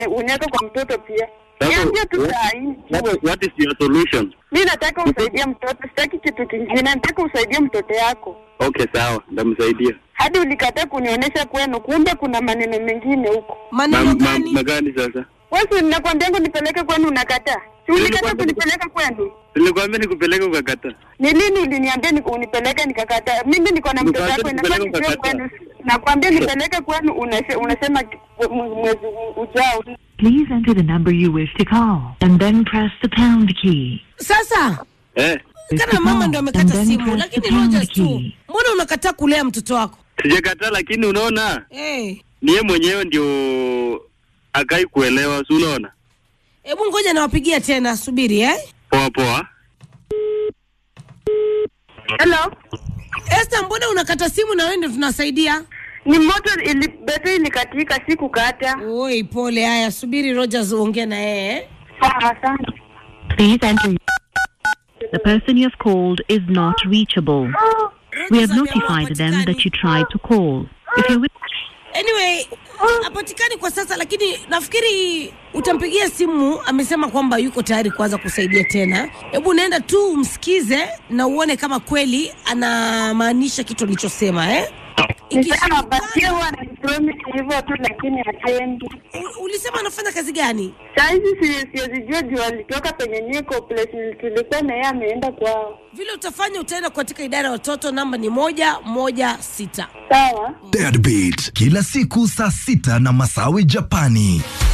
unaweka kwa mtoto pia. Sasa, Niambia tu what- saa hii. What, what is your solution? Mi nataka usaidie mtoto, sitaki kitu kingine, nataka usaidie mtoto yako. Okay, sawa, ndamsaidia. Hadi ulikataa kunionyesha kwenu, kumbe kuna maneno mengine huko. Maneno Ma- ma- gani? Magani sasa? Wewe nakwambianga nipeleke kwenu, unakataa. Si ulikataa Nilikwambia- kunipeleka kwenu? Nilikwambia nikupeleke ukakataa. Ni lini uliniambia ni unipeleke nikakataa? Mimi niko na mtoto Nikwambia wako, inafaa nipeleke nijue ukakataa. kwenu. Nakwambia nipeleke kwenu, unase- unasema ki- mwe- mwezi ujao. Please enter the number you wish to call and then press the pound key. Sasa Eh, kana mama ndo amekata And then simu, press lakini the pound Rogers tu, key. mbona unakataa kulea mtoto wako? sijakataa lakini unaona Eh, ni yeye mwenyewe ndio akai kuelewa, si unaona? hebu ngoja nawapigia tena, subiri eh. Poa poa. Hello? Esther, mbona unakata simu na wewe ndio tunasaidia? Ni moto ili betri ilikatika, sikukata. Oi, pole. Haya, subiri Rogers uongee na yeye. eh. Sawa, asante. Please enter. The person you have called is not reachable. We have Rogers ameamua notified them hapatikani. that you tried to call. If you wish Anyway, hapatikani kwa sasa, lakini nafikiri utampigia simu. Amesema kwamba yuko tayari kuanza kusaidia tena. Hebu naenda tu umsikize na uone kama kweli anamaanisha kitu alichosema eh? Ni sawa, Ikishindikana- basi huwa ananipromise hivyo tu, lakini hatendi. U- ulisema anafanya kazi gani? Saizi si- siwezijua juu alitoka penye niko place tulikuwa na yeye ameenda kwao. Vile utafanya, utaenda katika idara ya watoto, namba ni moja moja sita. Sawa. Deadbeat kila siku saa sita na Masawi Japani.